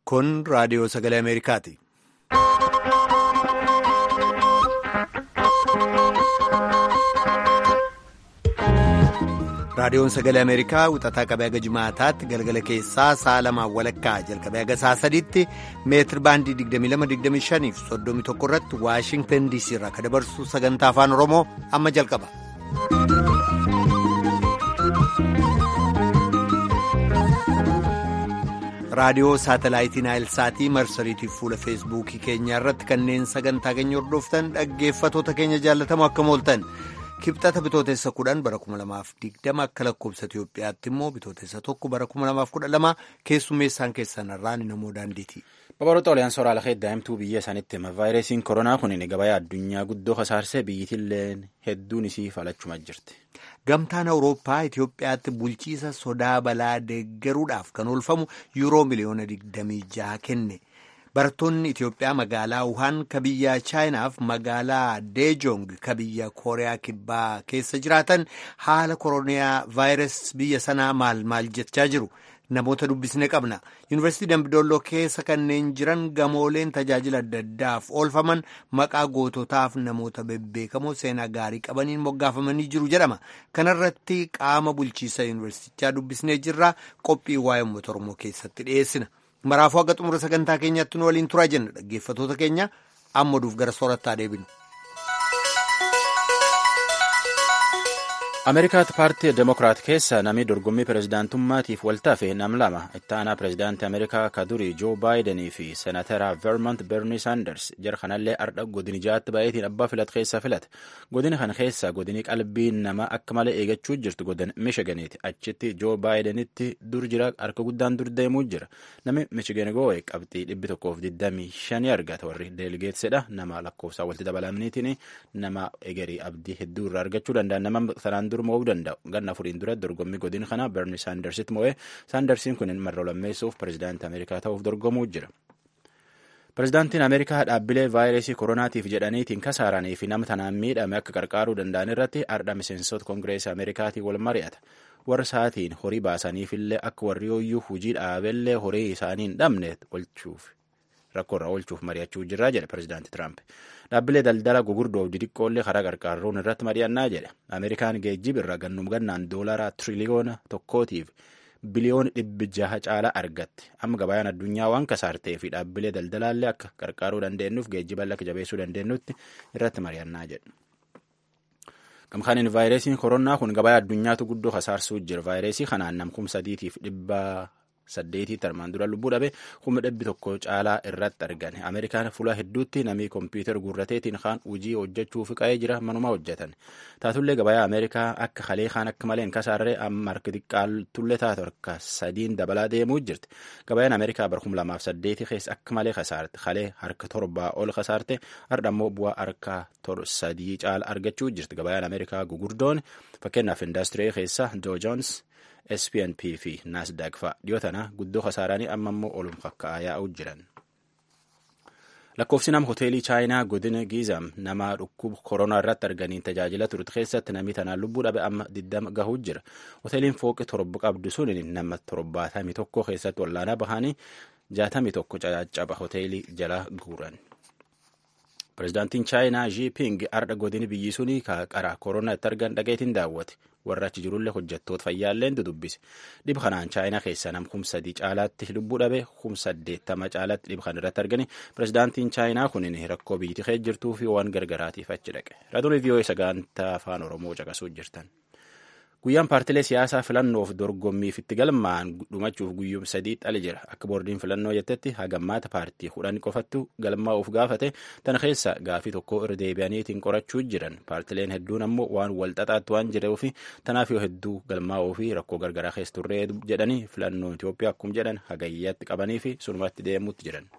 Kun raadiyoo sagalee Ameerikaati. Raadiyoon sagalee Ameerikaa wixataa qabee haga jimaataatti galgala keessaa sa'a lamaan walakkaa jalqabee haga sa'a sadiitti meetir baandii 2225 fi 31 irratti Waashingtan DC irraa kan dabarsu sagantaa afaan Oromoo amma jalqaba. raadiyoo saatalaayitii naayilsaatii marsariitiif fuula feesbuukii keenyaa irratti kanneen sagantaa keenya hordoftan dhaggeeffatoota keenya jaallatamoo akkam ooltan kibxata bitootessa kudhan bara 2020 akka lakkoobsa Itiyoophiyaatti immoo bitootessa tokko bara 2012 keessummeessaan keessan irraan namoo daandiiti. Babaroota oliyaan sooraalaa heddaa'imtuu biyya isaaniitti hima vaayirasiin koronaa kun gabaa addunyaa guddoo kasaarsee biyyittillee hedduun isii falachuma jirti. Gamtaan Awurooppaa Itiyoophiyaatti bulchiisa sodaa balaa deeggaruudhaaf kan oolfamu yuuroo miliyoona 26 kenne. Barattoonni Itiyoophiyaa magaalaa Wuhan ka biyya Chaayinaaf magaalaa Deejong ka biyya Kooriyaa Kibbaa keessa jiraatan haala koronaa vaayirasii biyya sanaa maal maal jechaa jiru. Namoota dubbisne qabna. Yuunivarsiitii Dambidolloo keessa kanneen jiran gamooleen tajaajila adda addaaf oolfaman maqaa goototaaf namoota bebbeekamoo seenaa gaarii qabaniin moggaafamanii jiru jedhama. Kanarratti qaama bulchiisa yuunivarsiitichaa dubbisnee jirra. Qophii waa'ee uummata Oromoo keessatti dhiyeessina. Maraafuu haga xumura sagantaa keenyaatti nu waliin turaa jenna dhaggeeffatoota keenya amma duuf gara soorattaa deebinu. ameerikaatti paartii demokiraat keessa namni dorgommii pirezidaantummaatiif waltaafe nam lama itti aanaa pirezidaantii ameerikaa ka durii joo baayidanii fi seenatara vermont bernie sanders jara kanallee ardha godini ja'aatti baay'eetiin abbaa filat keessa filate godini kana keessa godini qalbii nama akka malee eegachuu jirtu godin mishiganiiti achitti joo baayidanitti dur jira harka guddaan dur deemuu jira namni mishigan goo'e qabxii dhibbi tokkoof digdamii shanii argata warri deeligeetsedha nama lakkoofsaa walitti dabalamniitiin nama egerii abdii hedduu irraa argachuu danda'a nama sanaan dur mo'uu danda'u ganna afuriin dura dorgommii godin kana berni saandarsitti mo'ee saandarsiin kun marra lammeessuuf pirezidaantii ameerikaa ta'uuf dorgomuu jira. pirezidaantiin ameerikaa dhaabbilee vaayirasii koronaatiif jedhaniitiin kasaaranii fi nama tanaan miidhame akka qarqaaruu danda'an irratti ardha miseensota koongireesii ameerikaatii wal mari'ata. warra sa'aatiin horii baasaniifillee akka warri yooyyuu hujii dhaabellee horii isaanii hin dhabne olchuuf rakkoorraa oolchuuf mari'achuu jirraa jedhe pirezidaanti Tiraamp. Dhaabbilee daldala gugurdoof didiqqoollee karaa qarqaaruun irratti mari'annaa jedhe. Ameerikaan geejjiba irraa gannum gannaan doolaara tiriliyoona tokkootiif biliyoona dhibbi jaha caalaa argatti. Amma gabayaan addunyaa waan kasaartee fi dhaabbilee daldalaallee akka qarqaaruu dandeenyuuf geejjiba akka jabeessuu dandeenyutti irratti mari'annaa jedhe. Gamkaaniin vaayirasiin koronaa kun gabaa addunyaatu guddoo kasaarsuu jira. Vaayirasii kanaan namkum sadiitiif dhibba saddeetiitti armaan dura lubbuu dhabe kuma dhibbi tokko caalaa irratti argame. Ameerikaan fuula hedduutti namni kompiitara gurrateetiin kaan hojii hojjechuuf qa'ee jira manuma hojjetan. Taatullee gabayaa Ameerikaa akka kalee kaan akka malee hin kasaarree amma harka xiqqaaltullee taatu harka sadiin dabalaa deemuu jirti. Gabayaan Ameerikaa bara kuma lamaaf saddeeti keessa akka malee kasaarte. Kalee harka torbaa ol kasaarte har'a immoo bu'aa harka sadii caala argachuu jirti. Gabayaan Ameerikaa gugurdoon fakkeenyaaf indaastirii keessa Doo Joons SPNP fi Naasdaaq fa'a dhiyoo tana guddoo kasaaranii amma immoo olum kakka'aa yaa'uu jiran. Lakkoofsi nama hoteelii Chaayinaa godina Giizam nama dhukkuba koronaa irratti arganiin tajaajila turte keessatti namni tanaan lubbuu dhabe amma diddama gahuu jira. Hoteeliin fooqi torba qabdu sun nama torbaatamii tokko keessatti wallaanaa bahanii jaatamii tokko caccaba hoteelii jala guuran. Pireezidaantiin Chaayinaa Jinping ardha godini biyyi suni qara koronaa itti argan dhageetiin daawwate. warra achi jirullee hojjettoota fayyaallee dudubbise dhib kanaan chaayinaa keessaa nam kum sadii caalaatti lubbuu dhabe kum saddeettama caalaatti dhib kan irratti argani pireezidaantiin chaayinaa kunin rakkoo biyyattii keessa jirtuu fi waan gargaraatiif achi dhaqe raadiyoo vii'oo sagantaa afaan oromoo caqasuu jirtan. Guyyaan paartilee siyaasaa filannoof dorgommiif itti galmaa'an dhumachuuf guyyuum sadii xali jira. Akka boordiin filannoo jettetti hagammaata paartii kudhan qofattu galmaa'uuf gaafate tana keessa gaafii tokko irra deebi'aniitiin qorachuu jiran. Paartileen hedduun ammoo waan wal xaxaatti waan jiruuf tanaaf yoo hedduu galmaa'uu fi rakkoo gargaraa keessa turree jedhanii filannoo Itoophiyaa akkuma jedhan hagayyaatti qabanii fi sunumatti deemuutti jiran.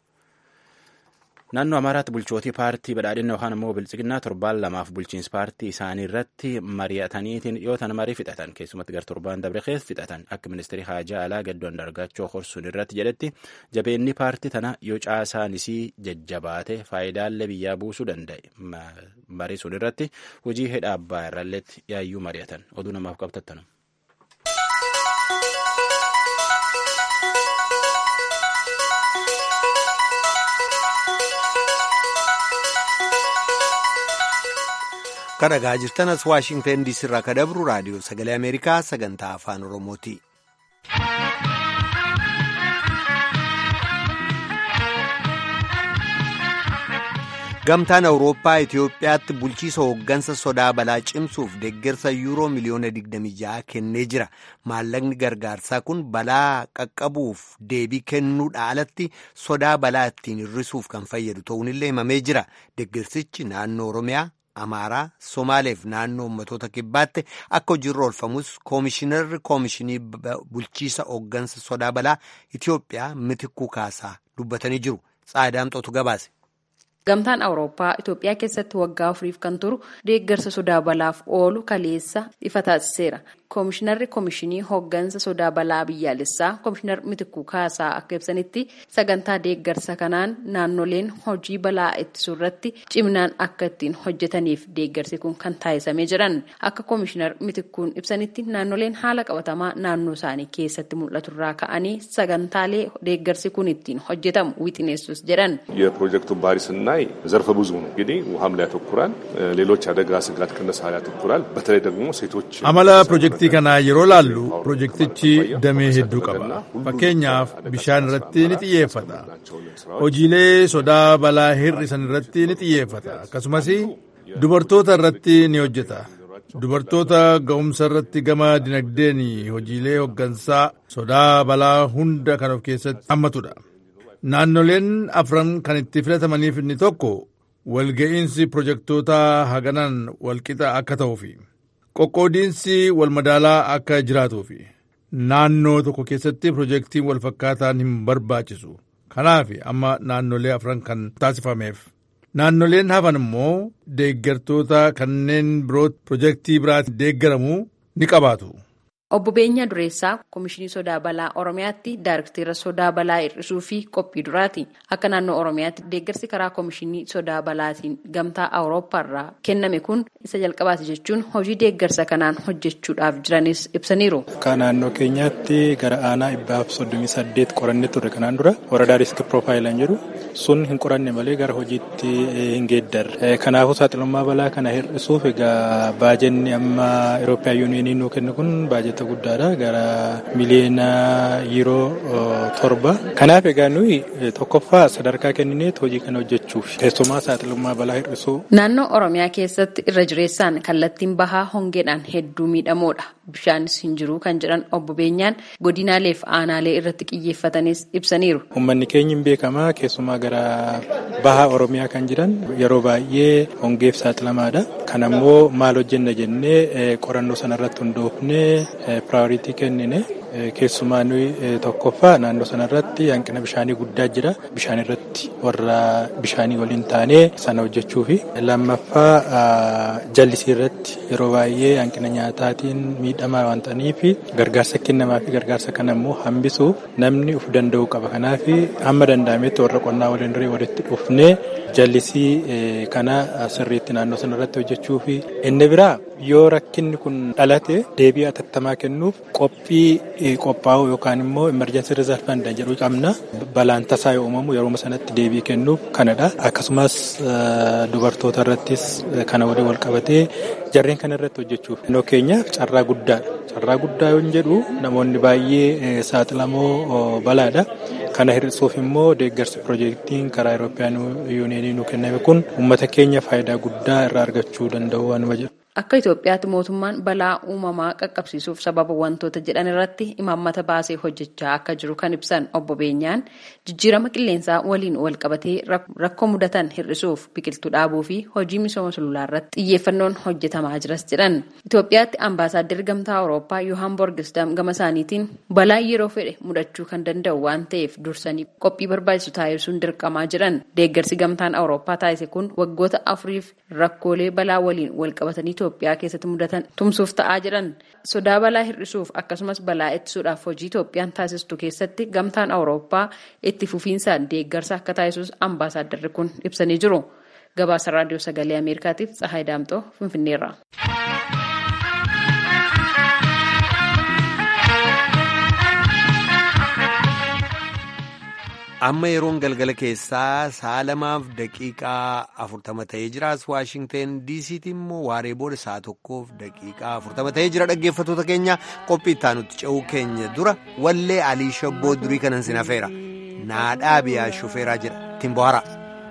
Naannoo Amaaraatti bulchootii paartii badhaadhina yookaan immoo bilchiginaa torbaan lamaaf bulchiinsa paartii isaanii irratti mari'ataniitiin dhiyootan marii fixatan keessumatti gar torbaan dabre keessa fixatan akka ministeerri haajaa alaa gaddoo andargaachoo horsuun irratti jedhetti jabeenni paartii tana yoo caasaanisii jajjabaate faayidaalee biyyaa buusuu danda'e marii sun irratti hojii hidha abbaa irralleetti yaayyuu mari'atan oduu namaaf qabtattanu. kadhagaa jirtan as waashingtan diisii irraa ka dabru raadiyoo sagalee ameerikaa sagantaa afaan oromooti. gamtaan awurooppaa itiyoophiyaatti bulchiisa hooggansa sodaa balaa cimsuuf deeggarsa yuuroo miliyoona 26 kennee jira maallaqni gargaarsaa kun balaa qaqqabuuf deebii kennuudha alatti sodaa balaa ittiin hir'isuuf kan fayyadu ta'uunillee himamee jira deeggarsichi naannoo oromiyaa amaaraa somaaleef naannoo ummatoota kibbaatti akka hojiirra oolfamus koomishinarri koomishinii bulchiisa hooggansa sodaa balaa itiyoophiyaa mitikuu kaasaa dubbatanii jiru tsaadaamxootu gabaase. Gamtaan Awurooppaa Itoophiyaa keessatti waggaa afuriif kan turu deeggarsa sodaa balaaf oolu kaleessa ifa taasiseera. Koomishinarri Koomishinii Hooggansa Sodaa Balaa Biyyaalessaa Koomishinar Mitikuu Kaasaa akka ibsanitti sagantaa deeggarsa kanaan naannoleen hojii balaa ittisuu irratti ciminaan akka ittiin hojjetaniif deeggarsi kun kan taasisamee jiran. Akka Koomishinar Mitikuun ibsanitti naannoleen haala qabatamaa naannoo isaanii keessatti mul'atu irraa ka'anii sagantaalee deeggarsi kun ittiin hojjetamu wixineessus jedhan. የፕሮጀክቱን ባህሪ ስናይ ዘርፈ ብዙ ነው። እንግዲህ ውሃም ላይ ያተኩራል፣ ሌሎች አደጋ ስጋት ቅነሳ ላይ ያተኩራል። በተለይ ደግሞ ሴቶች amala pirojektii kanaa yeroo laallu pirojektichi damee hedduu qaba fakkeenyaaf bishaan irratti ni xiyyeeffata hojiilee sodaa balaa hir'isan irratti ni xiyyeeffata akkasumas dubartoota irratti ni hojjeta dubartoota ga'umsa irratti gama dinagdeen hojiilee hooggansaa sodaa balaa hunda kan of keessatti hammatudha naannoleen afran kan itti filatamaniif inni tokko walga'iinsi pirojektoota haganan walqixa akka ta'uufi qoqqoodiinsi walmadaalaa akka jiraatuufi naannoo tokko keessatti pirojektiin walfakkaataan hin barbaachisu kanaaf amma naannolee afran kan taasifameef naannoleen hafan immoo deeggartoota kanneen biroo pirojektii biraatiin deeggaramu ni qabaatu. Obbo Beenyaa Dureessaa Koomishinii Sodaa Balaa Oromiyaatti Daayirktera Sodaa Balaa Hir'isuu fi Qophii Duraati. Akka naannoo Oromiyaatti deeggarsi karaa Koomishinii Sodaa Balaatiin gamtaa Awurooppaa irraa kenname kun isa jalqabaati jechuun hojii deeggarsa kanaan hojjechuudhaaf jiranis ibsaniiru. Akka naannoo keenyaatti gara aanaa dhibbaaf soddomii saddeet qorannee turre kanaan dura waradaa riiski piroofaayiliin jedhu sun hin qoranne malee gara hojiitti hin geeddarre. Kanaafuu saaxilummaa balaa kana hir'isuuf egaa baajenni amma Irooppiyaan yuuniyoonii nuu kennu kun baajeta guddaadha gara miliyoona yeroo torba kanaaf egaa nuyi tokkoffaa sadarkaa kennineet hojii kana hojjechuuf keessumaa saaxilummaa balaa hir'isuu. Naannoo Oromiyaa keessatti irra jireessaan kallattiin bahaa hongeedhaan hedduu miidhamoodha. Bishaanis hin jiru kan jedhan obbo Beenyaan godinaalee fi aanaalee irratti xiyyeeffatanis ibsaniiru. Uummanni keenya hin beekamaa keessumaa gara bahaa Oromiyaa kan jiran yeroo baay'ee hongeef saaxilamaadha. Kan ammoo maal hojjenna jennee qorannoo sanarratti hundoofnee piraayoritii kennine keessumaa nuyi tokkoffaa naannoo sanarratti hanqina bishaanii guddaa jira. Bishaan irratti warra bishaanii waliin taanee sana hojjechuu fi lammaffaa jallisii irratti yeroo baay'ee hanqina nyaataatiin miidhamaa waan ta'aniif gargaarsa kennamaa fi gargaarsa kana immoo hambisuuf namni uf danda'uu qaba. Kanaaf hamma danda'ametti warra qonnaa waliin durii walitti dhufnee jallisii kana sirriitti naannoo sanarratti hojjechuu fi inni biraa yoo rakkinni kun dhalate deebii atattamaa kennuuf qophii qophaa'u yookaan immoo emergency reserve fund jedhu qabna balaan tasaa yoo uumamu yeroo sanatti deebii kennuuf kanadha akkasumas dubartoota irrattis kana waliin wal qabatee jarreen kana irratti hojjechuuf naannoo keenyaaf carraa guddaadha carraa guddaa yoo jedhu namoonni baay'ee saaxilamoo balaadha. kana hir'isuuf immoo deeggarsi piroojeektiin karaa Awurooppiyaan yuuniyoonii nu kenname kun uummata keenya faayidaa guddaa irraa argachuu danda'u waanuma jedhu. Akka Itoophiyaatti mootummaan balaa uumamaa qaqqabsiisuuf sababa wantoota jedhan irratti imaammata baasee hojjechaa akka jiru kan ibsan obbo Beenyaan jijjiirama qilleensaa waliin wal qabatee rakkoo mudatan hir'isuuf biqiltuu dhaabuu fi hojii misooma sululaa irratti xiyyeeffannoon hojjetamaa jiras jedhan. Itoophiyaatti ambaasaaddarri gamtaa Awurooppaa Yohaan Borgisdaam gama isaaniitiin balaa yeroo fedhe mudachuu kan danda'u waan ta'eef dursanii qophii barbaachisu taasisuun dirqamaa jiran. Deeggarsi gamtaan Awurooppaa taasise kun waggoota afuriif rakkoolee balaa waliin wal qabatanii Itoophiyaa keessatti mudatan tumsuuf ta'aa jiran sodaa balaa hir'isuuf akkasumas balaa ittisuudhaaf hojii Itoophiyaan taasistu keessatti gamtaan Awurooppaa itti fufiinsaan deeggarsa akka taasisus ambaasaaddarri kun ibsanii jiru. Gabaasa raadiyoo sagalee Ameerikaatiif Tsahaay Daamxoo Finfinneerra. amma yeroon galgala keessaa sa'a lamaaf daqiiqaa afurtama ta'ee jira as waashingteen diisiitti immoo waaree booda sa'a tokkoof daqiiqaa afurtama ta'ee jira dhaggeeffattoota keenya qophii ittaanutti ce'uu keenya dura wallee alii shabboo durii kanan sin hafeera naadhaa biyaa shufeeraa jedha ittiin bohara.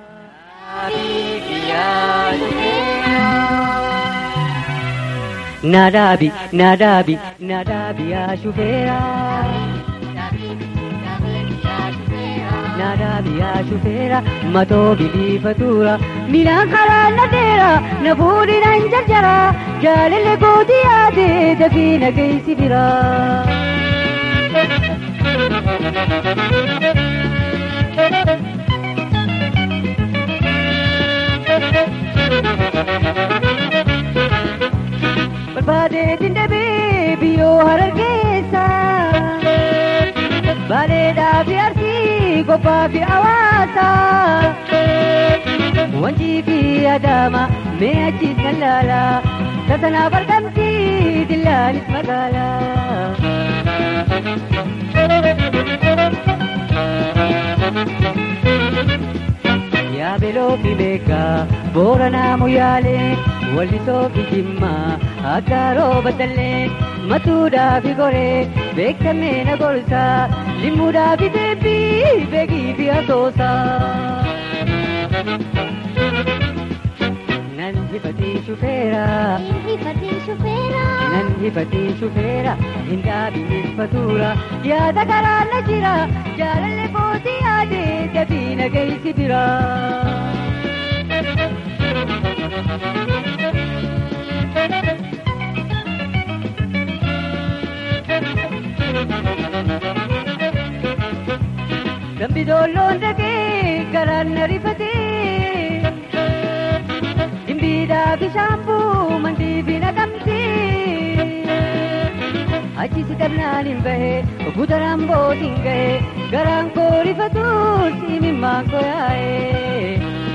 Naadaabi naadaabi naadaabi yaa shufeeraa. Naadaabi yaa shufeera matoo biliifatuura miilaan karaa na deera na fuudhi nan jarjara jaalalli gootii yaade dafii na geessi bira. Barbaadee dindabee biyyoo harar keessa. Bareedaa fi arsii gobbaa fi hawaasa. Wanjii fi adaama mee achiis kan laala. Tasanaaf argamti dillaanis magaala. Yaa beloo fi beekaa booranaa muyyaalee wallisoo fi jimmaa akka rooba dallee matuudhaa fi goree beekamee na gorsaa limmuudhaa fi deebii beekii fi asoosaa. Nan hifatii shufeera. Nan hifatii shufeera. Hin dhaabinis fatuura. Yaada karaa na jira. Jaalalli kootii yaade dafii na geessi bira. Dambi doolloon dhagee garaan na rifatee. Dimbiidhaa bishaanbuu mandii fi naqamtee. Achisi dhabnaan hin bahee butaraan bootiin gahee garaan koo rifatuun siimimmaan koo yaa'ee.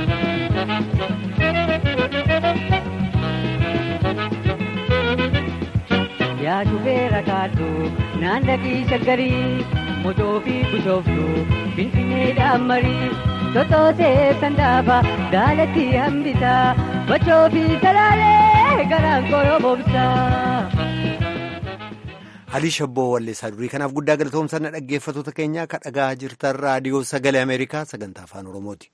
Yaa shufeera kaaduu naan dhaqii shaggarii motoo fi bushooftu finfinneedhaan marii totoosee sandaafa daalatti hambisaa bachoo fi salaalee garaan koo yoo boobsaa. Alii Shabboo Walleessaa durii kanaaf guddaa galatoomsanna dhaggeeffattoota keenya akka dhagaa jirtan raadiyoo sagalee Ameerikaa sagantaa afaan Oromooti.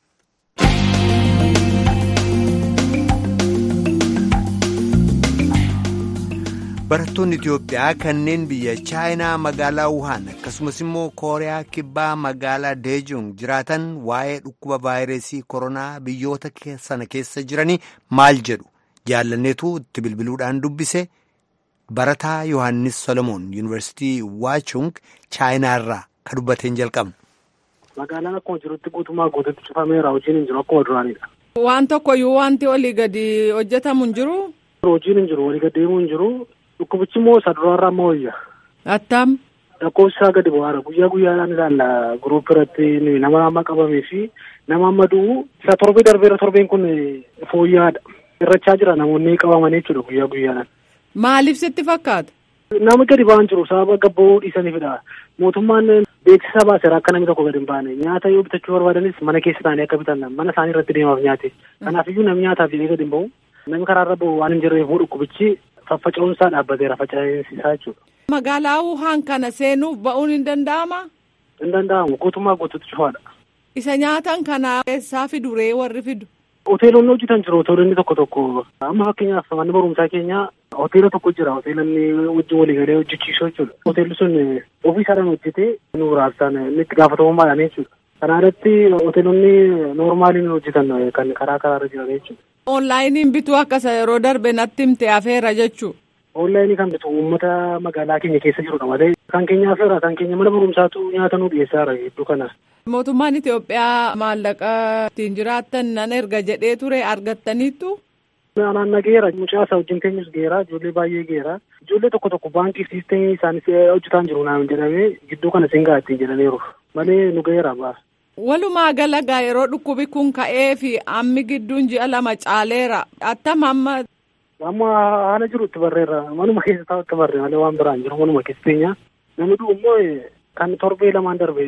Barattoonni Itoophiyaa kanneen biyya Chaayinaa magaalaa Wuhan akkasumas immoo Kooriyaa Kibbaa magaalaa Deejong jiraatan waa'ee dhukkuba vaayirasii koronaa biyyoota sana keessa jiranii maal jedhu jaallanneetu itti bilbiluudhaan dubbise. Barataa Yohaannis Solomoon Yuunivarsiitii Waachung Chaayinaarraa kan dubbateen jalqabna. Magaalaan akkuma jirutti guutumaa guututti cufameera hojiin hin jiru akkuma duraanidha. Waan tokkoyyuu wanti olii gadi hojjetamu hin jiru. Hojiin hin jiru walii gad deemuu hin jiru dhukkubichi immoo isa duraarraa amma wayya. Attam. Lakkoofsi isaa gadi bu'aara guyyaa guyyaadhaan ilaalla guruup irratti nama amma qabamee fi nama amma du'u isa torbee darbeera torbeen kun fooyya'aadha. Irrachaa jira namoonni qabamanii jechuudha guyyaa guyyaadhaan. Maaliif sitti fakkaata? Nama gadi ba'an jiru sababa gabba'uu dhiisaniifidha. Mootummaan beeksisa baaseera akka namni tokko gadi hin baane nyaata yoo bitachuu barbaadanis mana keessa taa'anii akka bitan mana isaanii irratti deemaaf nyaate. Kanaafiyyuu namni nyaataaf jedhee gadi hin ba'u. Namni karaarra ba'u waan hin jirreef dhukkubichi faffaca'uunsaa dhaabbateera faca'insisaa jechuudha. Magaalaa Wuhaan kana seenuuf ba'uun hin danda'amaa? Hin danda'amu guutummaa guututti cufaadha. Isa nyaatan kana eessaa fidu ree warri fidu? Hoteelonni hojjetan jiru hoteelonni tokko tokko amma fakkeenyaaf manni barumsaa keenya hoteela tokko jira hoteelonni wajjin walii galee hojjechiisuu jechuudha. Hoteelli sun ofii isaadhaan hojjetee nu raabsaan inni itti gaafatamummaadhaan jechuudha. Kana irratti hoteelonni noormaaliin hojjetan kan karaa karaarra jiran jechuudha. Onlaayiniin bituu akkasa yeroo darbe natti himte afeera jechuu. Onlaayinii kan bitu uummata magaalaa keenya keessa jirudha malee kan keenya afeera kan keenya mana barumsaatu nyaata nu dhiyeessaara hedduu kana. Mootummaan Itoophiyaa maallaqa ittiin jiraattan nan erga jedhee ture argattaniittu. Anaan nageera mucaa isaa wajjin teenyus geera ijoollee baay'ee geera ijoollee tokko tokko baankii siistemii isaanis hojjetaan jiru naan jedhamee gidduu kana singaa ittiin jedhaniiru malee nu geera baa. Walumaa galagaa yeroo dhukkubi kun ka'ee fi ammi gidduun ji'a lama caaleera attam amma. Amma haala jiru itti barreerra manuma keessa taa'u itti barree malee waan biraan jiru manuma keessa teenya namni du'u immoo kan torbee lamaan darbe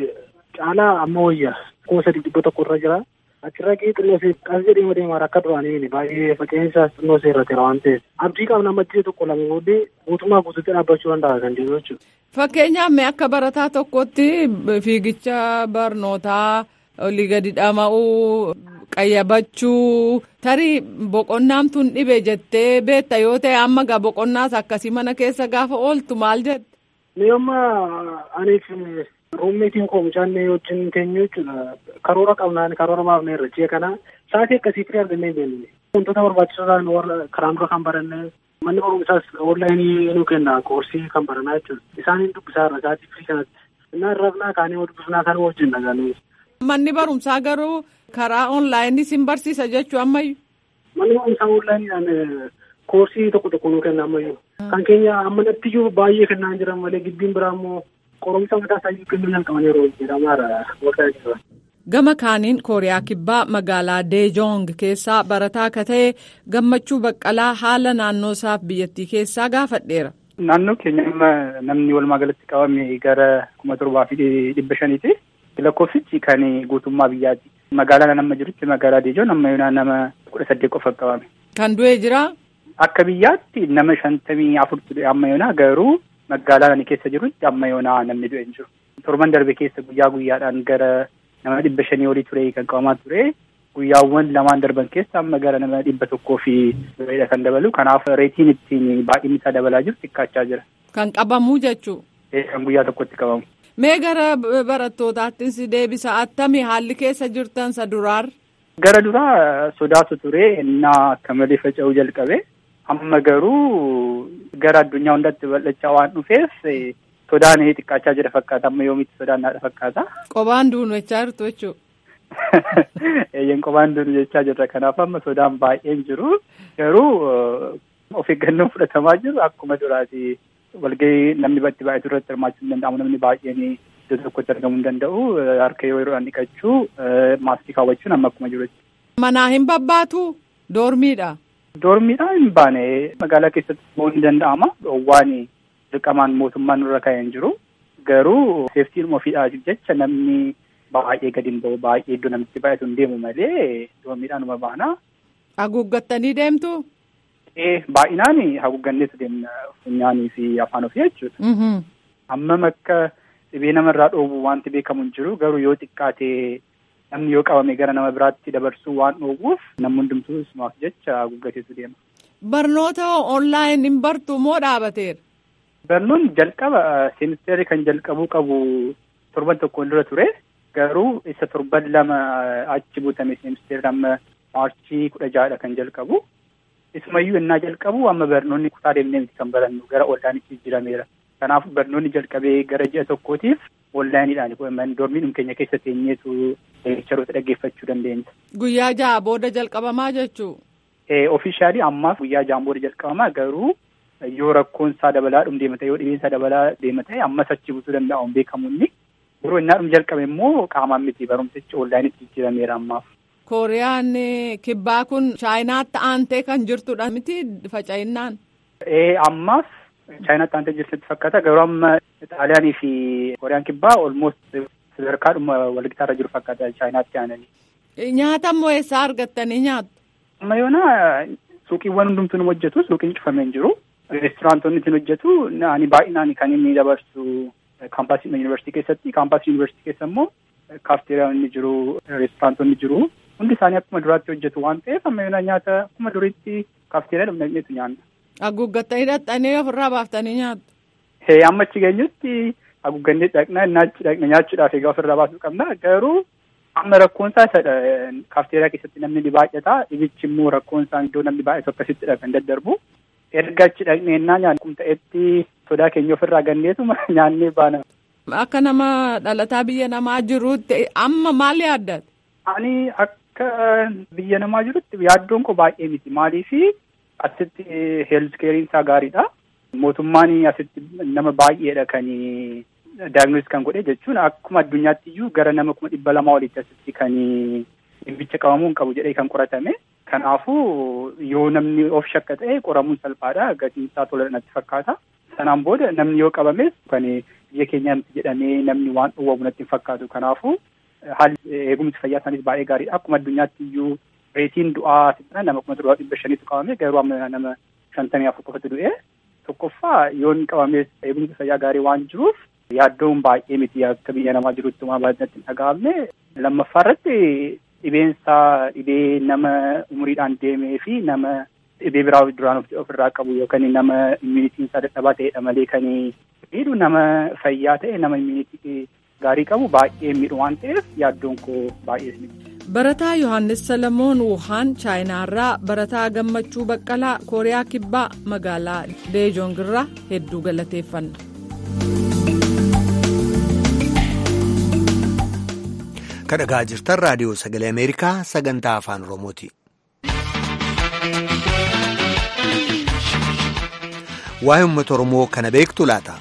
caalaa amma wayya kuma sadii dhibba tokko irra jira. Achirra qe'ee xinnoo ishee qas jedhee deemaa akka duraanii baay'ee faca'insaas xinnoo ishee irra jira waan ta'eef. Abdii qabna amma jiru tokko lama booddee guutummaa guutuutti dhaabbachuu danda'a kan jiru jechuudha. Fakkeenyaaf mee akka barataa tokkotti fiigicha barnootaa olii gadi dhama'uu qayyabachuu tarii boqonnaan tun dhibe jettee beetta yoo ta'e amma gaa boqonnaas akkasii mana keessa gaafa ooltu maal jette. Ni amma aniif ruummeetiin koo mucaan wajjin teenyu jechuudha. Karoora qabnaan karoora baafnee irra jee kana sa'aatii akkasii firii argannee beekne. Wantoota barbaachisoo ta'an warra karaan dura kan baranne manni barumsaas onlaayinii nu kenna koorsii kan baranaa jechuudha. Isaaniin dubbisaa irra sa'aatii firii kanatti. Innaan rafnaa kaanii dubbifnaa kan wajjin dhagaanii. Manni barumsaa garuu karaa onlaayinii sin barsiisa jechuu ammayyu. Manni barumsaa onlaayiniidhaan koorsii tokko tokko nu kenna ammayyu. Kan keenya amma nattiyyuu baay'ee kennaa jiran malee gibbiin biraa immoo qoromsa mataa isaa kennuu jalqaban yeroo jedhamaadha waggaa jira. Gama kaaniin Kooriyaa Kibbaa magaalaa Deejoong keessaa barataa akka ta'e gammachuu baqqalaa haala naannoo isaaf biyyattii keessaa gaafadheera. Naannoo keenya amma namni walumaa galatti qabame gara kuma torbaa fi dhibba shaniiti. Lakkoofsichi kan guutummaa biyyaati. Magaalaa nama jirutti magaalaa Deejoon amma yoonaa nama kudha saddeet qofa qabame. Kan du'e jira? Akka biyyaatti nama shantamii afurtu du'e amma yoonaa garuu magaalaa ani keessa jirutti amma yoonaa namni du'e hin jiru. Torban darbe keessa guyyaa guyyaadhaan gara nama dhibba shanii olii ture kan qabamaa ture. Guyyaawwan lamaan darban keessa amma gara nama dhibba tokkoo fi dureedha kan dabalu. Kanaaf reetiin ittiin baay'inni isaa dabalaa jiru xiqqaachaa jira. Kan qabamuu jechuu? Kan guyyaa tokkotti qabamu. Mee gara barattootaattis deebisa attamii haalli keessa jirtan sa duraar? Gara duraa sodaatu ture innaa akka malee faca'uu jalqabe. Amma garuu gara addunyaa hundatti bal'achaa waan dhufeef sodaan xiqqaachaa jira fakkaata. Amma yoomitti sodaan naadha fakkaata. Qobaan duunu jechaa jirtu jechuudha. Eeyyan qobaan duunu jechaa jirra. Kanaaf amma sodaan baay'een jiru. Garuu of eeggannoon fudhatamaa jiru akkuma duraati. walgahii namni itti baay'atu irratti hirmaachuu hin danda'amu namni baay'een iddoo tokkotti argamuu hin danda'u harka yeroo yeroodhaan dhiqachuu maaskii kaawwachuun amma akkuma jirutti. Manaa hin babbaatu doormiidha. Doormiidhaan hin baane magaalaa keessatti bahuu ni danda'ama. Dhoowwaan dirqamaan mootummaan nurra kaa'ee hin jiru. Garuu seeftiin ofiidhaaf jecha namni baay'ee gadi hin bahu baay'ee iddoo namitti baay'atu hin deemu malee doormiidhaan uma baana. Haguuggattanii deemtu? baay'inaan haguugganneetu deemna funyaanii fi afaan ofii jechuudha. Hammam akka dhibee namarraa dhoowwu wanti beekamu hin jiru garuu yoo xiqqaate namni yoo qabame gara nama biraatti dabarsuu waan dhoowwuuf namni hundumtuu isumaaf jecha haguuggateetu deema. Barnoota onlaayin hin bartu moo dhaabateera? Barnoonni jalqaba seemisteerri kan jalqabuu qabu torban tokkoon dura ture garuu isa torban lama achi buutame seemisteerri amma maarchii kudha ja'adha kan jalqabu. Isumayyuu innaa jalqabu amma barnoonni kutaa deemnee miti kan barannu gara onlaayinitti jijjiirameera. Kanaaf barnoonni jalqabee gara ji'a tokkootiif onlaayiniidhaan doormiidhuma keenya keessa teenyeetu leekcharoota dhaggeeffachuu dandeenya. Guyyaa ja'a booda jalqabamaa jechuu? Ofiishaalii ammaaf guyyaa ja'an booda jalqabamaa garuu yoo rakkoon isaa dabalaa dhum deema ta'e yoo dhibeen isaa dabalaa deema ta'e ammas achi butuu danda'u hin beekamu inni. Yeroo innaa dhum jalqabe immoo qaamaan miti barumsichi onlaayinitti jijjiirameera ammaaf. Kooriyaan kibbaa kun chaayinaatti aantee kan jirtudha miti faca'innaan. Ee ammaaf chaayinaatti aantee jirtutti fakkaata garuu amma xaaliyaanii fi kooriyaan kibbaa olmoost sadarkaadhuma walgitaarra jiru fakkaata chaayinaatti aananii. Nyaata immoo eessaa argattanii nyaattu? Amma yoona suuqiiwwan hundumtuu nu hojjetu suuqiin cufamee hin jiru. Reesturaantoonni ittiin hojjetu ani baay'inaan kan inni dabarsu kaampaasii yuunivarsiitii keessatti kaampaasii yuunivarsiitii keessa immoo kaafteeriyaan ni jiru reesturaantoonni jiru. hundi isaanii akkuma duraatti hojjetu waan ta'eef amma yoona nyaata akkuma duriitti kaafteeraa dhumneetu nyaanna. Haguuggattanii hidhattanii ofirraa baaftanii nyaattu. Hee amma achi geenyutti haguuggannee dhaqna naachi dhaqna nyaachuudhaaf egaa ofirraa baasuu qabna garuu amma rakkoon isaa isadha kaafteeraa keessatti namni ni baay'ata dhibichi immoo rakkoon isaa iddoo namni baay'atu akkasittidha kan daddarbu. Erga achi dhaqnee ennaa nyaannu kun ta'etti sodaa keenya ofirraa ganneetu nyaannee baana. Akka nama dhalataa biyya namaa jiruutti amma maal yaaddate? Ani akka biyya namaa jirutti yaaddoon koo baay'ee miti maaliifi asitti heelzikeeriin isaa gaariidha. Mootummaan asitti nama baay'eedha kan daagnoos kan godhe jechuun akkuma addunyaatti iyyuu gara nama kuma dhibba lamaa olitti asitti kan dhimbicha qabamuu hin qabu jedhee kan qoratame. Kanaafuu yoo namni of shakka ta'e qoramuun salphaadha gatiin isaa tola natti fakkaata. Sanaan booda namni yoo qabames kan biyya keenya miti jedhamee namni waan dhowwamu natti hin fakkaatu. Kanaafuu haalli eegumsi fayyaa isaaniis baay'ee gaariidha. Akkuma addunyaatti iyyuu reetiin du'aa nama kuma torba dhibba shaniitu qabame garuu amma nama shantamii afur qofatu du'e. Tokkoffaa yoon qabames eegumsi fayyaa gaarii waan jiruuf yaaddoon baay'ee miti akka biyya namaa jirutti waan baay'inatti hin dhaga'amne. Lammaffaa irratti dhibeensaa dhibee nama umuriidhaan deemee fi nama dhibee biraa duraan ofirraa qabu yookaan nama immunitiin isaa dadhabaa ta'edha malee kan miidhu nama fayyaa ta'e nama immunitii gaarii qabu baay'ee miidhu waan ta'eef yaaddoon koo baay'ee miti. Barataa Yohaannis Salamoon Wuhaan Chaayinaarraa Barataa Gammachuu Baqqalaa Kooriyaa Kibbaa magaalaa Deejoongirraa hedduu galateeffanna. kadhagaa jirtan raadiyoo sagalee ameerikaa sagantaa afaan oromooti. waa'ee uummata oromoo kana beektu laata.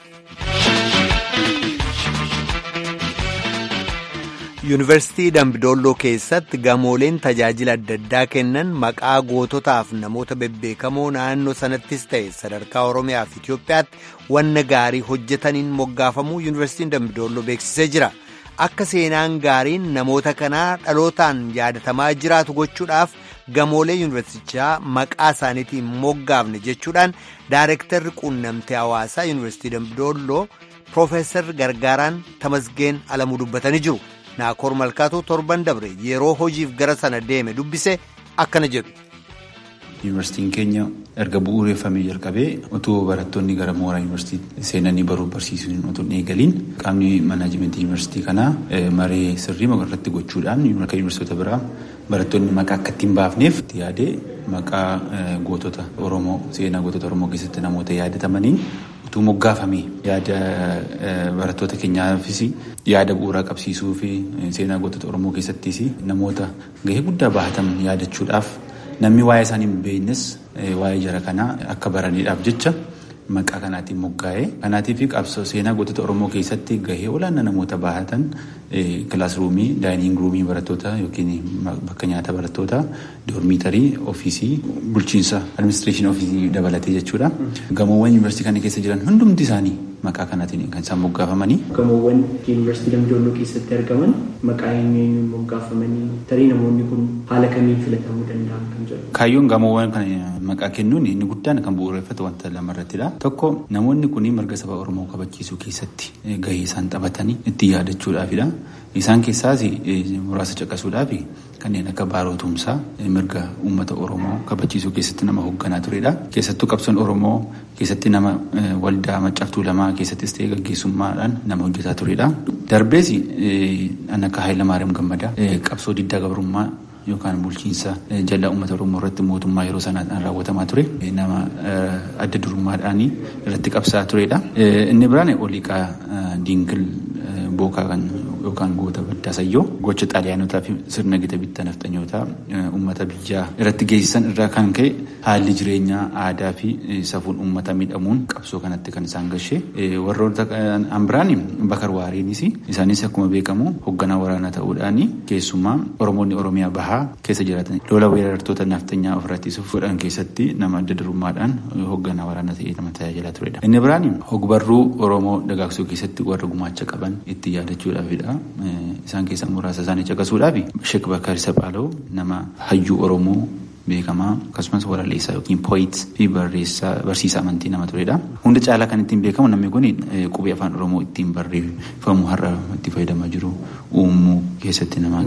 yuunivarsiitii dambidolloo keessatti gamooleen tajaajila adda addaa kennan maqaa goototaaf namoota bebbeekamoo naannoo sanattis ta'e sadarkaa oromiyaa fi itiyoophiyaatti wanna gaarii hojjetaniin moggaafamuu yuunivarsiitiin dambidolloo beeksisee jira. akka seenaan gaariin namoota kanaa dhalootaan yaadatamaa jiraatu gochuudhaaf gamoolee yuunivarsiitichaa maqaa isaaniitiin moggaafne jechuudhaan daareektarri quunnamtee hawaasaa yuunivarsiitii dambidolloo piroofeesar gargaaraan tamasgeen alamuu dubbatanii jiru naakoor malkaatoo torban dabre yeroo hojiif gara sana deeme dubbise akkana jedhu. Yuunivarsiitiin keenya erga bu'uureffamee jalqabee otoo barattoonni gara mooraa yuunivarsiitii seenanii baruuf barsiisuun otoo hin eegaliin qaamni manaajimentii yuunivarsiitii kanaa maree sirrii irratti gochuudhaan akka yuunivarsiitota biraa barattoonni maqaa akka ittiin baafneef itti yaadee maqaa gootota Oromoo seenaa gootota Oromoo keessatti namoota yaadatamaniin utuu moggaafamee yaada barattoota keenyaafis yaada bu'uuraa qabsiisuu fi seenaa gootota Oromoo keessattis namoota gahee guddaa bahatan yaadachuudhaaf. Namni waa'ee isaanii hin beeknes waa'ee jara kanaa akka baraniidhaaf jecha maqaa kanaatiin moggaa'ee kanaatiif qabsoo seenaa gootota Oromoo keessatti gahee olaanaa namoota bahatan kilaasruumii daayiniing ruumii barattoota yookiin bakka nyaata barattoota doormiitarii ofiisii bulchiinsa administreeshinii ofiisii dabalatee jechuudha. Gamoowwan yuunivarsiitii kana keessa jiran hundumti isaanii maqaa kanaatiin kan isaan moggaafamanii. Gamoowwan yuunivarsiitii Dambidolloo keessatti argaman maqaa eenyuun moggaafamanii tarii namoonni kun haala kamiin filatamuu danda'an kan jedhu. Kaayyoon gamoowwan kana maqaa kennuun inni guddaan kan bu'uureffatu wanta lamarrattidha. Tokko namoonni kun mirga saba Oromoo kabachiisuu keessatti gahee isaan taphatanii itti yaadachuudhaafidha. Isaan keessaas muraasa caqasuudhaaf kanneen akka Baaroo Tumsaa mirga uummata Oromoo kabachiisuu keessatti nama hoogganaa turedha. Keessattuu qabsoon Oromoo keessatti nama waldaa maccaaftuu lamaa keessattis ta'ee gaggeessummaadhaan nama hojjetaa turedha. Darbees kan akka Hayilamaariyaam Gammadaa qabsoo diddaa gabrummaa yookaan bulchiinsa jalaa uummata Oromoo irratti mootummaa yeroo sanaan raawwatamaa ture nama adda durummaadhaan irratti qabsaa turedha. Inni biraan Oliiqaa Diinkil Bookaa kan yookaan goota baddaa sayyoo gocha xaaliyaanotaa fi sirna gita bittaa nafxanyootaa uummata biyyaa irratti geessisan irraa kan ka'e haalli jireenyaa aadaa fi safuun uummata miidhamuun qabsoo kanatti kan isaan gashee warroota ambiraan bakar waariinis isaanis akkuma beekamu hoogganaa waraanaa ta'uudhaan keessumaa oromoonni oromiyaa bahaa keessa jiraatan lola weerartoota nafxanyaa ofirratti godhan keessatti nama adda durummaadhaan hoogganaa waraanaa ta'ee nama tajaajilaa turedha. Inni biraan hogbarruu oromoo dagaagsuu keessatti warra gumaacha qaban itti yaadachuudhaafidha. Isaan keessaa muraasa isaanii caqasuudhaaf Sheek Bakar Sapaaloo nama hayyuu Oromoo beekamaa akkasumas waralleessaa yookiin pooyit fi barsiisaa amantii nama turedha. Hunda caalaa kan ittiin beekamu namni kun qubee afaan Oromoo ittiin barreeffamu har'a itti fayyadamaa jiru uumuu keessatti nama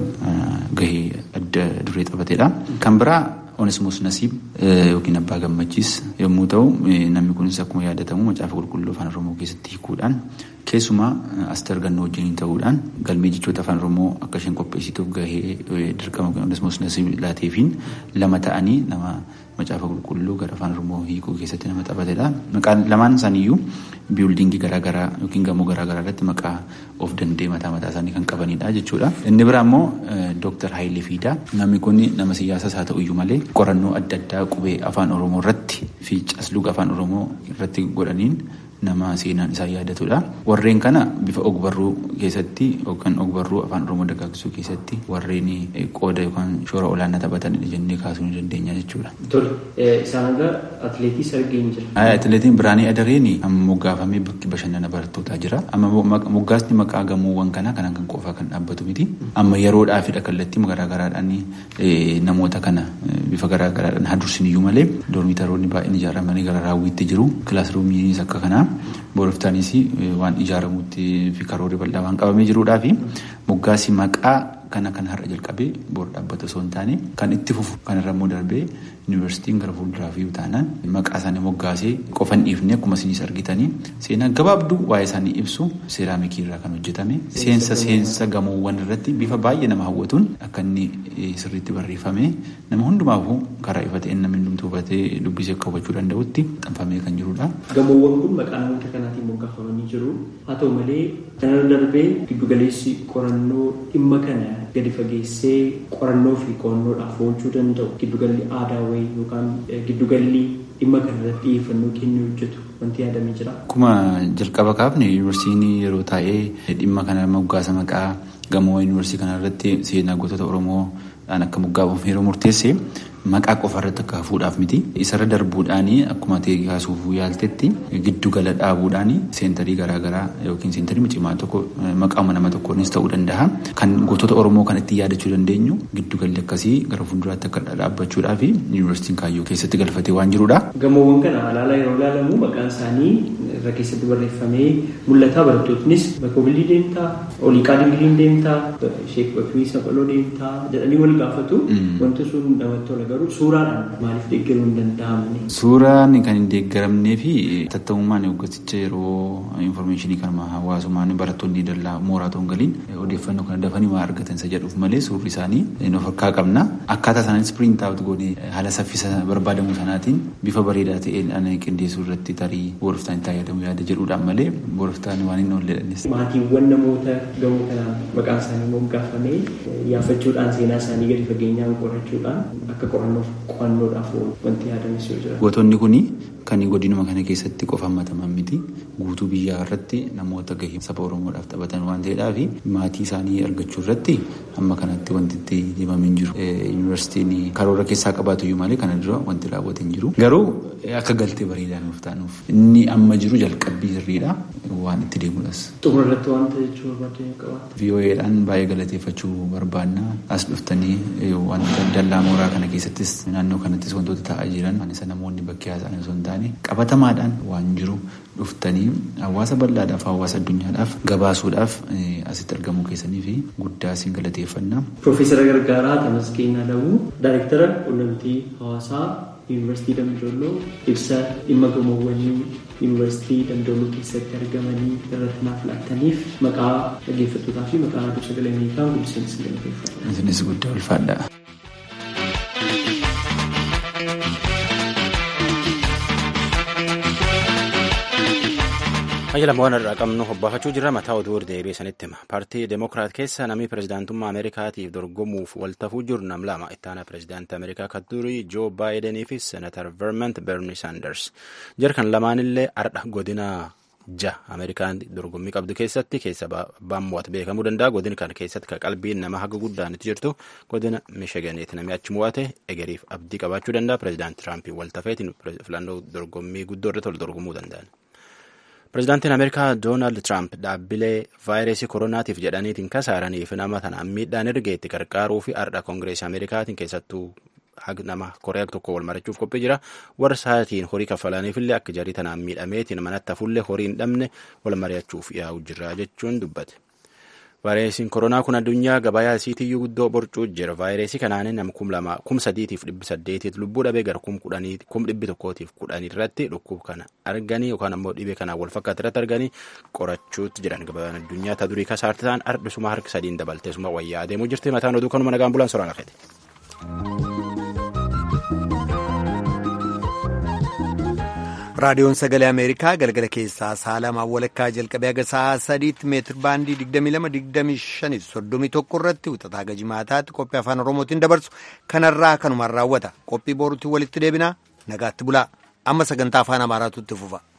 gahee adda duree taphatedha. Kan biraa Onesimoos Nasiib yookiin Abbaa Gammachiis yommuu ta'u namni kunis akkuma yaadatamu macaafa qulqulluu afaan Oromoo keessatti hiikuudhaan keessumaa Asteer Gannoo wajjin ta'uudhaan galmee jechoota afaan Oromoo akka isheen qopheessituuf gahee dirqama Onesimoos Nasiib laateefiin lama ta'anii nama macaafa qulqulluu gara afaan Oromoo hiikuu keessatti nama taphatedha. Maqaan lamaan isaaniiyyuu biildingii garaagaraa yookiin gamoo garaagaraa irratti maqaa of danda'e mataa mataa isaanii kan qabanidha jechuudha. Inni biraa immoo Dooktar Hayilee Fiidaa namni kun nama siyaasas haa ta'u iyyuu malee qorannoo adda addaa qubee afaan Oromoo irratti fi casluga afaan Oromoo irratti godhaniin nama seenaan isaa yaadatudha. Warreen kana bifa ogbarruu keessatti yookaan ogbarruu afaan oromoo dagaagsuu keessatti warreen qooda yookaan shoora olaanaa taphatanidha jennee kaasuu ni dandeenya jechuudha. Tole isaan irra atileetii sargeen jira. Atileetiin Biraanii Adareen amma moggaafamee bakki bashannana barattootaa jira. Amma moggaasni maqaa gamoowwan kanaa kanaan kan qofaa kan dhaabbatu miti. Amma yeroodhaafidha kallattii garaagaraadhaan namoota kana bifa garaagaraadhaan hadursiniyyuu malee doormitaroonni baay'een ijaaramanii gara raawwiitti jiru. Kilaasruumiinis akka kanaa boroftaanis waan ijaaramuutti fi karoorri bal'aa waan qabamee jiruudhaa fi moggaasni maqaa kana kan har'a jalqabee bor dhaabbata osoo hin taane kan itti fufu kanarra immoo darbee yuunivarsiitiin gara fuulduraa fi taanaan maqaa isaanii moggaasee qofa hin dhiifne akkuma isinis argitanii seenaa gabaabduu waa'ee isaanii ibsu seeraamikii irraa kan hojjetame seensa seensa gamoowwan irratti bifa baay'ee nama hawwatuun akka inni sirriitti barreeffame nama hundumaafuu karaa ifa ta'een namni hundumtuu hubatee dubbisee akka hubachuu danda'utti xanfamee kan jirudha. Gamoowwan kun maqaa namoota kanaatiin moggaafamanii jiru. Haa ta'u malee kanarra darbee giddugaleessi qorannoo dhimma kana gadi fageessee qorannoo fi qo'annoodhaaf oolchuu danda'u giddugalli aadaa wayii yookaan giddugalli dhimma kana irratti xiyyeeffannoo kennuu hojjetu wanti yaadamee jira. Akkuma jalqaba kaafne yuunivarsiitiin yeroo taa'ee dhimma kana moggaasa maqaa gamoo yuunivarsiitii kana irratti seenaa gootota Oromoo akka moggaafamu yeroo murteesse maqaa qofa irratti akka hafuudhaaf miti. Isarra darbuudhaan akkuma ta'e kaasuuf yaaltetti giddu gala dhaabuudhaan seentarii garaagaraa yookiin seentarii cimaa tokko maqaama nama tokkoonis ta'uu danda'a. Kan gootota Oromoo kan ittiin yaadachuu dandeenyu giddu galli akkasii gara fuulduraatti akka dhaabbachuudhaa fi yuunivarsiitiin kaayyoo keessatti galfatee waan jirudha. Gamoowwan kana alaala yeroo ilaalamu maqaan isaanii irra keessatti barreeffamee mul'ata barattootnis bakkobilii deemtaa oliiqaa dingiliin deemtaa sheek bakrii saphaloo deemtaa jedhanii wal gaafatu wanti sun namatti tola garuu suuraadhaan maaliif deeggaruu hin danda'amne. Suuraan kan hin deeggaramnee fi tattabummaan hoggaticha yeroo infoormeeshinii kanuma hawaasummaan barattoonni dallaa mooraa ta'uun galiin odeeffannoo kana dafanii waa argatan isa jedhuuf malee suurri isaanii of harkaa qabna. Akkaataa sanaanis piriint aawut goonee haala saffisa barbaadamu sanaatiin bifa bareedaa ta'een ana qindeessuu irratti tarii booroftaan itti fayyadamu yaada jedhuudhaan malee booroftaan waan hin oolledhanis. Maatiiwwan namoota gamoo kanaan maqaan isaanii moggaafamee yaafachuudhaan seenaa isaanii gadi fageenyaan qorachuudhaan akka qorannoof qo'annoodhaaf wanti yaadames yoo jira. Gootonni kun kan godinuma kana keessatti qofa hammataman miti guutuu biyyaa irratti namoota gahee saba Oromoodhaaf taphatan waan ta'eedhaaf maatii isaanii argachuu irratti amma kanatti wanti itti deemamee jiru. Yuunivarsiitiin karoora keessaa qabaatu iyyuu malee kana dura wanti raawwate hin jiru. Garuu akka galtee bareedaa nuuf taanuuf inni amma jiru jalqabbii sirriidha waan itti deemuudhas. Xumura irratti wanta jechuu barbaadde qabaata. VOA'dhaan baay'ee galateeffachuu barbaanna as dhuftanii wanta dallaa mooraa kana keessattis naannoo kanattis wantoota ta'aa jiran isa namoonni bakkee haasa'an osoo hin taane qabatamaadhaan waan jiru dhuftanii hawaasa bal'aadhaaf hawaasa addunyaadhaaf gabaasuudhaaf asitti argamuu keessanii fi guddaa isin galateeffanna. Piroofeesara Gargaaraa Tamasgeen Alamuu Daayirektara Quunnamtii Hawaasaa Yuunivarsiitii Damdooloo ibsa dhimma gamoowwanii Yuunivarsiitii Damdooloo keessatti argamanii irratti naaf laattaniif maqaa dhaggeeffattootaa fi maqaa raadiyoo sagalee Ameerikaa guddiseen isin galateeffadha. Isinis guddaa ulfaadha. Fayyadamoo irraa qabnu hobbaafachuu jirra mataa oduu deebi'ee sanitti hima. Paartii Demookiraat keessa namni pirezidaantummaa Ameerikaatiif dorgomuuf waltafuu jiru nam lama ittaana pirezidaantii Ameerikaa kan durii Joo Baayidanii fi Seenatar Vermont Bernie Sanders. Jarkan lamaanillee ardha godina ja Ameerikaan dorgommii qabdu keessatti keessa baammo'atu beekamuu danda'a. Godina kana keessatti kan qalbiin nama haga guddaan itti jirtu godina Mishiganiiti namni achi mo'ate egeriif abdii qabaachuu danda'a. Pirezidaantii Tiraampii waltafeetiin filannoo dorgommii guddoo irratti wal dorgomuu danda'an. Pireezidaantiin Ameerikaa Doonaald Tiraamp dhaabbilee vaayirasii koronaatiif jedhaniitiin kasaaraniif nama tanaan miidhaan ergeetti gargaaruu fi ardha koongireesii Ameerikaatiin keessattuu nama Kooriyaa tokko wal marachuuf qophii jira. Warra sa'aatiin horii kaffalaniifillee akka jarii tanaan miidhameetiin manatti hafullee horii hin dhabne wal mari'achuuf yaa'u jira jechuun dubbate. Vaayirasiin koronaa kun addunyaa gabayaa isiitiyyuu guddoo borcuu jira. Vaayirasii kanaan nama kum sadiitiif dhibbi saddeetiif lubbuu dhabee gara kum kudhanii kum dhibbi tokkootiif kudhanii irratti dhukkub kana arganii yookaan ammoo dhibee kanaan wal fakkaatu irratti arganii qorachuutti jiran gabayaan addunyaa ta durii kasaarti ta'an ardhisuma harki sadiin dabalteesuma wayyaa adeemuu jirti mataan oduu kanuma nagaan bulaan soraan lafete. raadiyoon sagalee ameerikaa galgala keessaa sa'a lamaa walakkaa jalqabee haga sa'a sadiitti meetir baandii 22-25 31 irratti wixataa haga jimaataatti qophii afaan oromootiin dabarsu kanarraa kanumaan raawwata qophii boruutti walitti deebinaa nagaatti bulaa amma sagantaa afaan amaaraatu itti fufa.